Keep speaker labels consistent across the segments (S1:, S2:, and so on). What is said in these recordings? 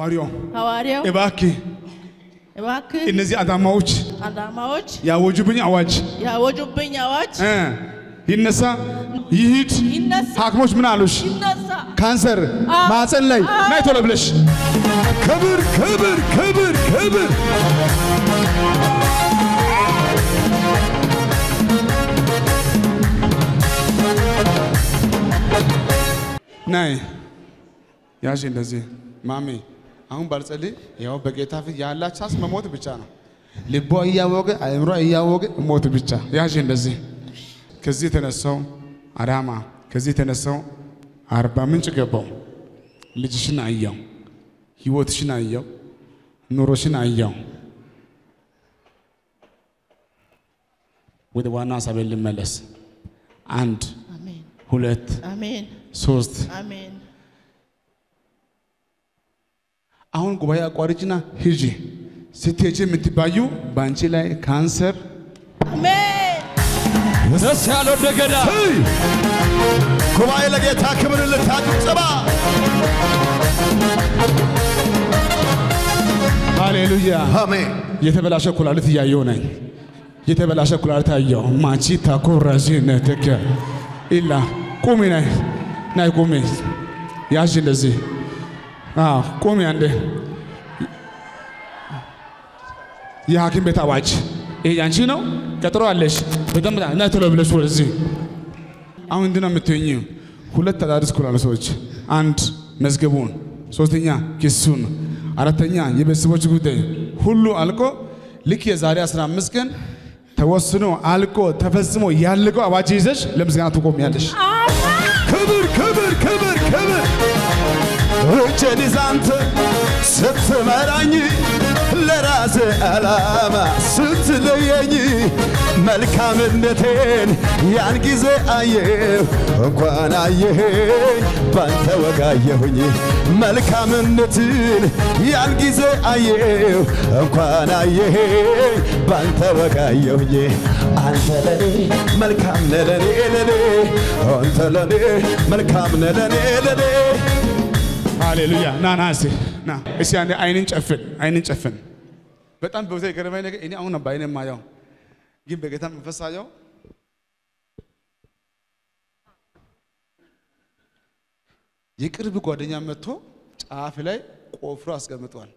S1: ሐዋርያው
S2: ሐዋርያው
S1: እባክህ
S2: እባክህ
S1: እነዚህ አዳማዎች
S2: አዳማዎች
S1: ያወጁብኝ አዋጅ
S2: ያወጁብኝ አዋጅ
S1: እ ይነሳ ይሂድ።
S2: ይነሳ
S1: ሐኪሞች ምን አሉሽ?
S2: ይነሳ
S1: ካንሰር ማህፀን ላይ ናይ ቶሎ ብለሽ
S3: ክብር ክብር ክብር ክብር
S1: ናይ ያዥ እንደዚህ ማሜ አሁን ባልጸልይ ያው በጌታ ፊት ያላች ሳስ መሞት ብቻ ነው። ልቧ እያወቀ አእምሯ እያወቀ ሞት ብቻ ያዥ እንደዚህ ከዚህ የተነሳው አዳማ ከዚህ የተነሳው አርባ ምንጭ ገባው። ልጅሽን አየው፣ ህይወትሽን አየው፣ ኑሮሽን አየው። ወደ ዋና ሀሳቤ ልመለስ። አንድ
S2: አሜን
S1: ሁለት
S2: አሜን
S1: ሶስት
S2: አሜን
S1: አሁን ጉባኤ አቋርጭና ሂጂ። ስትሄጂ የምትባዩ በአንቺ ላይ ካንሰር
S2: አሜን
S3: ደስ ያለው እንደገና ጉባኤ ለጌታ ክብር ልታጭብጨባ
S1: ሃሌሉያ።
S3: አሜን
S1: የተበላሸ ኩላሊት እያየው ነኝ። የተበላሸ ኩላሊት አየው። ማቺ ታኮራዚ ነተከ ኢላ ቁሚ ናይ ናይ ቁሚ ያዥ እንደዚህ አዎ ቁሚ አንዴ የሐኪም ቤት አዋጅ ይሄ ያንቺ ነው። ቀጥሮ አለሽ። በደንብ ና ቶሎ ብለሽ ወደዚህ አሁን እንዲህ ነው የምትሆኚው። ሁለት አዳዲስ ኩላሊቶች፣ አንድ መዝገቡን፣ ሶስተኛ ክሱን፣ አራተኛ የቤተሰቦች ጉዳይ ሁሉ አልቆ ልክ የዛሬ 15 ቀን ተወስኖ አልቆ ተፈጽሞ ያለቀው አዋጅ ይዘሽ ለምስጋና ትቆሚያለሽ።
S3: ክብር ክብር ክብር ክብር እጄን ይዘህ አንተ ስትመራኝ ለራሴ ዓላማ ስትለየኝ መልካምነቴን ያን ጊዜ አየሁ እንኳን አየኸኝ ባንተ ወጋየሁኝ መልካምነትን ያን ጊዜ አየሁ እንኳን አየኸኝ ባንተ ወጋየሁኝ አንተ ለኔ መልካም ነህ ለኔ ለኔ አንተ ለኔ መልካም ነህ ለኔ ለኔ
S1: ሃሌሉያ ና ና እስቲ ና እስቲ አንዴ አይንን ጨፍን፣ አይንን ጨፍን። በጣም በብዛ የገረመኝ ነገር እኔ አሁን በአይኔ የማየው ግን በጌታ መንፈስ ሳየው የቅርብ ጓደኛ መጥቶ ጫፍ ላይ ቆፍሮ አስቀምጧል።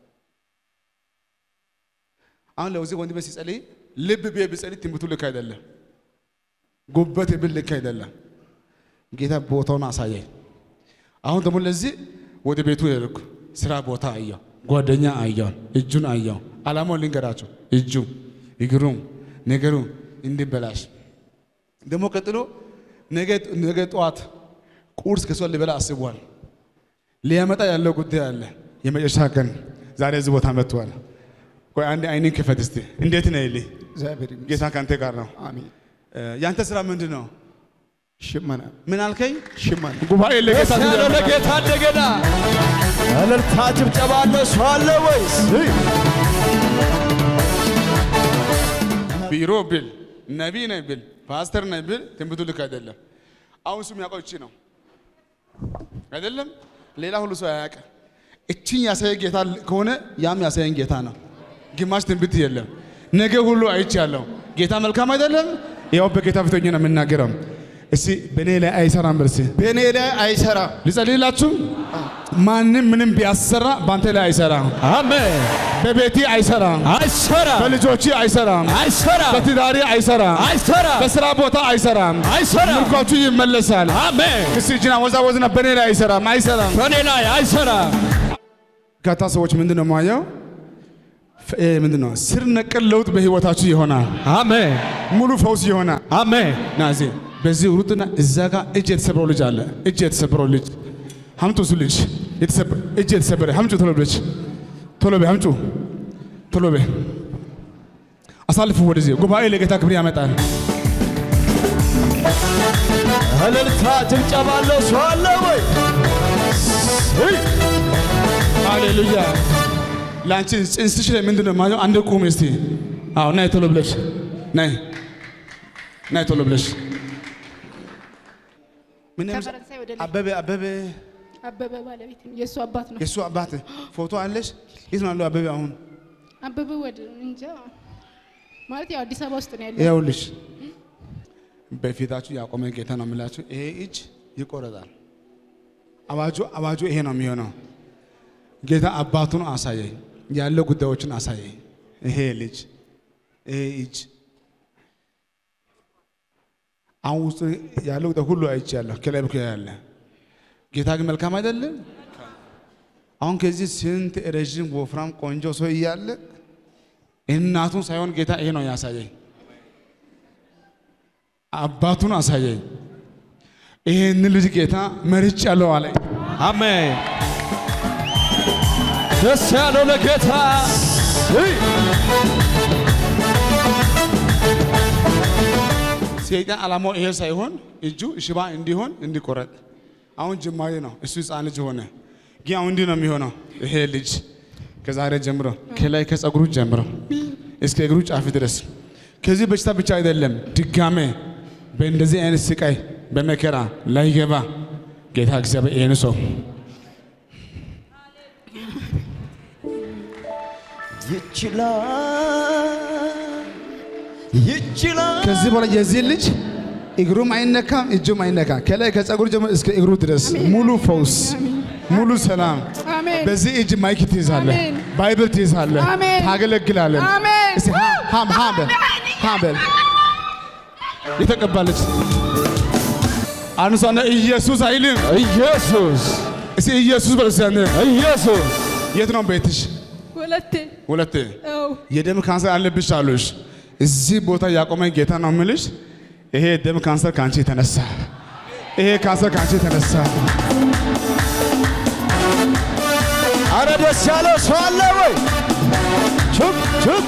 S1: አሁን ለዚህ ወንድሜ ሲጸልይ ልብ ብዬ ብጸልይ ትንቢቱ ልክ አይደለም፣ ጉበት ብል ልክ አይደለም። ጌታ ቦታውን አሳየኝ። አሁን ደግሞ ለዚህ ወደ ቤቱ ሄድኩ። ስራ ቦታ አየው፣ ጓደኛ አየው፣ እጁን አየው። አላማውን ልንገራቸው፣ እጁ እግሩም ነገሩ እንዲበላሽ ደግሞ ቀጥሎ ነገ ነገ ጠዋት ቁርስ ከሷ ሊበላ አስቧል። ሊያመጣ ያለው ጉዳይ አለ። የመጨረሻ ቀን ዛሬ እዚህ ቦታ መጥቷል። ቆይ አንዴ አይንን ክፈት እስቲ። እንዴት ነህ ይልኝ።
S4: እግዚአብሔር ይመስገን።
S1: ጌታ ካንተ ጋር ነው።
S4: አሜን።
S1: እ፣ ያንተ ስራ ምንድን ነው?
S4: ሽመና
S1: ምን አልከኝ?
S4: ሽመና
S1: ጉባኤ ለጌታ
S3: ደስ ያለው ለጌታ እንደገና እልልታ ጭብጨባ አለ ሰው አለ ወይስ
S1: ቢሮ ብል ነቢይ ነኝ ብል ፓስተር ነኝ ብል ትንቢቱ ልክ አይደለም። አሁን እሱ የሚያውቀው እቺ ነው አይደለም፣ ሌላ ሁሉ ሰው አያውቅም። እቺን ያሳየ ጌታ ከሆነ ያም ያሳየን ጌታ ነው። ግማሽ ትንቢት የለም። ነገ ሁሉ አይቻለሁ። ጌታ መልካም አይደለም። ያው በጌታ ፊት ሆኜ ነው የምናገረው። እስቲ በእኔ ላይ አይሰራም በል እስቲ
S4: በእኔ ላይ አይሰራ
S1: ልጸልይላችሁ። ማንም ምንም ቢያሰራ በአንተ ላይ አይሰራም።
S3: አሜን
S1: በቤቴ አይሰራም።
S3: አይሰራ
S1: በልጆች አይሰራም።
S3: አይሰራ
S1: በትዳሪ አይሰራም።
S3: አይሰራ
S1: በስራ ቦታ አይሰራም።
S3: አይሰራ
S1: ምርኳችሁ ይመለሳል።
S3: አሜን
S1: እስቲ እጅና ወዛወዝና በእኔ ላይ አይሰራም፣ አይሰራም።
S3: በእኔ ላይ አይሰራ
S1: በርካታ ሰዎች ምንድን ነው የማየው? ፍ- እ፣ ምንድን ነው ስር ነቀል ለውጥ በህይወታችሁ ይሆናል።
S3: አሜን
S1: ሙሉ ፈውስ ይሆናል።
S3: አሜን
S1: ና እዚህ በዚህ ሩጥና እዛ ጋር እጅ የተሰበረው ልጅ አለ። እጅ የተሰበረው ልጅ ሀምጡ። እሱ ልጅ የተሰበ- እጅ የተሰበረ ሀምጩ። ቶሎ ብለች ቶሎ በይ ሀምጩ። ቶሎ በይ አሳልፉ። ወደዚህ ጉባኤ ለጌታ ክብር ያመጣል።
S3: እልልታ ጭብጨባ አለ ሰው አለ ወይ
S1: ሃሌሉያ። ለአንቺ ጽንስሽ ላይ ምንድን ነው የማየው? አንድ ቁም እስቲ። አዎ ናይ ቶሎ ብለሽ ናይ ናይ ቶሎ ብለሽ ምን የምስ-
S2: ከፈረንሳይ ወደ
S1: አበበ አበበ
S5: አበበ ባለቤት ነው። የእሱ አባት ነው።
S1: የእሱ አባት ፎቶ አለሽ? የት ነው ያለው አበበ? አሁን
S5: አበበ ወደ እንጃ ማለት ያው አዲስ አበባ ውስጥ ነው ያለው።
S1: ይኸውልሽ በፊታችሁ ያቆመ ጌታ ነው የምላችሁ። ይሄ እጅ ይቆረጣል። አዋጁ አዋጁ ይሄ ነው የሚሆነው። ጌታ አባቱን አሳየኝ፣ ያለው ጉዳዮችን አሳየኝ። ይሄ ልጅ ይሄ እጅ አሁን ውስጥ ያለው ጉዳይ ሁሉ አይቻለሁ። ከላይ በኩል ያለ ጌታ ግን መልካም አይደለም። አሁን ከዚህ ስንት ረዥም ወፍራም ቆንጆ ሰው እያለ እናቱን ሳይሆን ጌታ ይሄ ነው ያሳየኝ። አባቱን አሳየኝ። ይሄን ልጅ ጌታ መርጭ ያለው አለኝ።
S3: አሜን። ደስ ያለው ለጌታ
S1: ሰይጣን ዓላማው ይሄ ሳይሆን እጁ ሽባ እንዲሆን እንዲቆረጥ። አሁን ጅማሬ ነው። እሱ ሕፃን ልጅ ሆነ፣ ግን አሁን እንዲህ ነው የሚሆነው። ይሄ ልጅ ከዛሬ ጀምሮ ከላይ ከጸጉሩ ጀምሮ እስከ እግሩ ጫፍ ድረስ ከዚህ በሽታ ብቻ አይደለም፣ ድጋሜ በእንደዚህ አይነት ስቃይ በመከራ ላይገባ ጌታ እግዚአብሔር ይህን ሰው
S3: ይችላል ይችላል
S1: ከዚህ በኋላ የዚህ ልጅ እግሩም አይነካም፣ እጁም አይነካም። ከላይ ከጸጉሩ ጀምሮ እስከ እግሩ ድረስ ሙሉ ፈውስ፣ ሙሉ ሰላም።
S5: አሜን።
S1: በዚህ እጅ ማይክ ትይዛለህ፣
S5: አሜን።
S1: ባይብል ትይዛለህ፣
S5: አሜን።
S1: ታገለግላለህ።
S5: አሜን።
S1: እስቲ ሃ- ሃም ሃም በል ሃም በል የተቀባለች አንሷና ኢየሱስ አይልም።
S3: ኢየሱስ
S1: እስቲ ኢየሱስ በል እስቲ አንተ።
S3: ኢየሱስ
S1: የት ነው ቤትሽ?
S5: ሁለቴ
S1: ሁለቴ
S5: አዎ
S1: የደም ካንሰር አለብሽ አሉሽ። እዚህ ቦታ ያቆመ ጌታ ነው የምልሽ። ይሄ የደም ካንሰር ከአንቺ የተነሳ ይሄ ካንሰር ከአንቺ የተነሳ
S3: አረ ደስ ያለው ሰው አለ ወይ? ቹክ ቹክ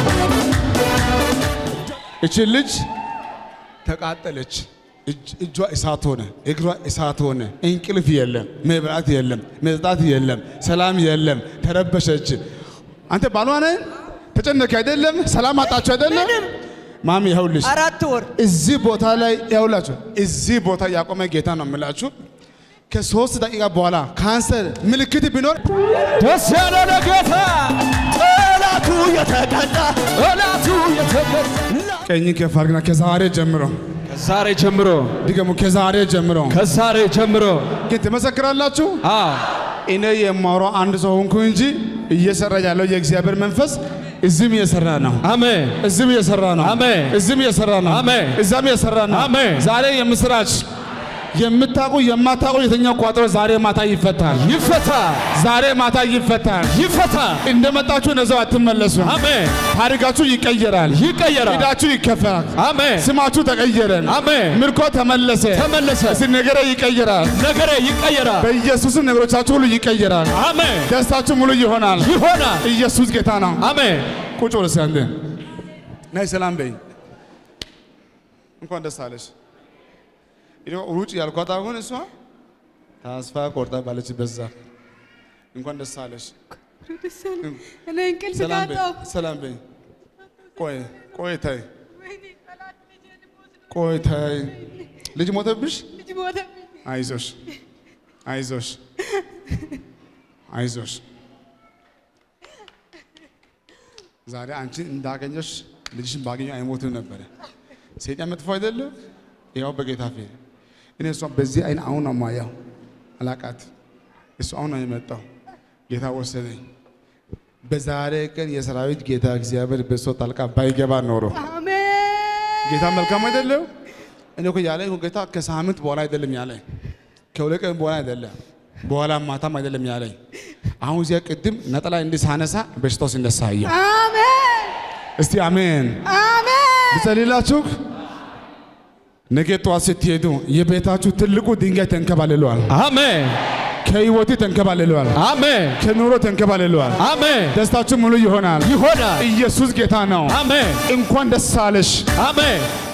S1: እቺ ልጅ ተቃጠለች። እጅ- እጇ እሳት ሆነ፣ እግሯ እሳት ሆነ። እንቅልፍ የለም፣ መብላት የለም፣ መጠጣት የለም፣ ሰላም የለም። ተረበሸች። አንተ ባሏ ነህ፣ ተጨነክ አይደለም፣ ሰላም አጣችሁ አይደለም። ማሚ ይኸውልሽ
S6: አራት ወር
S1: እዚህ ቦታ ላይ ያውላችሁ እዚህ ቦታ ያቆመ ጌታ ነው የምላችሁ። ከሶስት ደቂቃ በኋላ ካንሰር ምልክት ቢኖር
S3: ደስ ያለው ለጌታ ጠላቱ የተቀጣ ጠላቱ የተቀጣ
S1: ቀኝ ከፍ አድርግና ከዛሬ ጀምሮ
S3: ከዛሬ ጀምሮ
S1: ድገሙ። ከዛሬ ጀምሮ
S3: ከዛሬ ጀምሮ
S1: ግን ትመሰክራላችሁ።
S3: አዎ
S1: እኔ የማወራው አንድ ሰው ሆንኩ እንጂ እየሰራ ያለው የእግዚአብሔር መንፈስ እዚህም እየሰራ ነው።
S3: አሜን
S1: እዚህም እየሰራ ነው።
S3: አሜን።
S1: እዚህም እየሰራ ነው።
S3: አሜን።
S1: እዛም እየሰራ ነው።
S3: አሜን።
S1: ዛሬ የምስራች የምታውቁ የማታውቁ የተኛው ቋጠሮ ዛሬ ማታ ይፈታል።
S3: ይፈታ
S1: ዛሬ ማታ ይፈታል።
S3: ይፈታ
S1: እንደመጣችሁ ነዘው አትመለሱ።
S3: አሜን
S1: ታሪካችሁ ይቀየራል።
S3: ይቀየራል
S1: ዕዳችሁ ይከፈላል።
S3: አሜን
S1: ስማችሁ ተቀየረ።
S3: አሜን
S1: ምርኮ ተመለሰ።
S3: ተመለሰ
S1: እስቲ ነገረ ይቀየራል።
S3: ነገሬ ይቀየራል
S1: በኢየሱስም ነገሮቻችሁ ሁሉ ይቀየራል።
S3: አሜን
S1: ደስታችሁ ሙሉ ይሆናል።
S3: ይሆናል
S1: ኢየሱስ ጌታ ነው።
S3: አሜን
S1: ቁጭ ብለሽ እስኪ አንዴ ናይ ሰላም በይ። እንኳን ደስ አለሽ። ይኸው ሩጭ ያልኳት አሁን እሷ ተስፋ ቆርጣ ባለች በዛ እንኳን ደስ አለሽ።
S5: እኔ እንቅልፍ
S1: ሰላም በይ፣
S5: ካጣሁ
S1: ሰላም በይ። ቆይ ቆይ ታይ ቆይ ታይ ልጅ ሞተብሽ?
S5: ልጅ ሞተ።
S1: አይዞሽ አይዞሽ አይዞሽ። ዛሬ አንቺ እንዳገኘሽ ልጅሽን ባገኘ አይሞትም ነበረ። ሰይጣን መጥፎ አይደለም። ያው በጌታ ፊት እኔ እሷ በዚህ አይን አሁን ነው ማያው አላቃት እሱ አሁን ነው የመጣው። ጌታ ወሰደኝ። በዛሬ ቀን የሰራዊት ጌታ እግዚአብሔር በሷ ጣልቃ ባይገባ ኖሮ
S5: አሜን
S1: ጌታ መልካም አይደለም። እኔ እኮ ያለኝ እኮ ጌታ ከሳምንት በኋላ አይደለም ያለኝ፣ ከሁለት ቀን በኋላ አይደለም፣ በኋላ ማታም አይደለም ያለኝ። አሁን እዚያ ቅድም ነጠላ እንዲህ ሳነሳ በሽታው ሲነሳ አየሁ።
S5: አሜን
S1: እስቲ አሜን
S5: አሜን
S1: ብጸልላችሁ። ነገ ጠዋት ስትሄዱ የቤታችሁ ትልቁ ድንጋይ ተንከባልለዋል፣
S3: አሜን
S1: ከህይወቱ ተንከባልለዋል፣
S3: አሜን
S1: ከኑሮ ተንከባልለዋል።
S3: አሜን
S1: ደስታችሁ ሙሉ ይሆናል።
S3: ይሆናል
S1: ኢየሱስ ጌታ ነው።
S3: አሜን
S1: እንኳን ደስ አለሽ።
S3: አሜን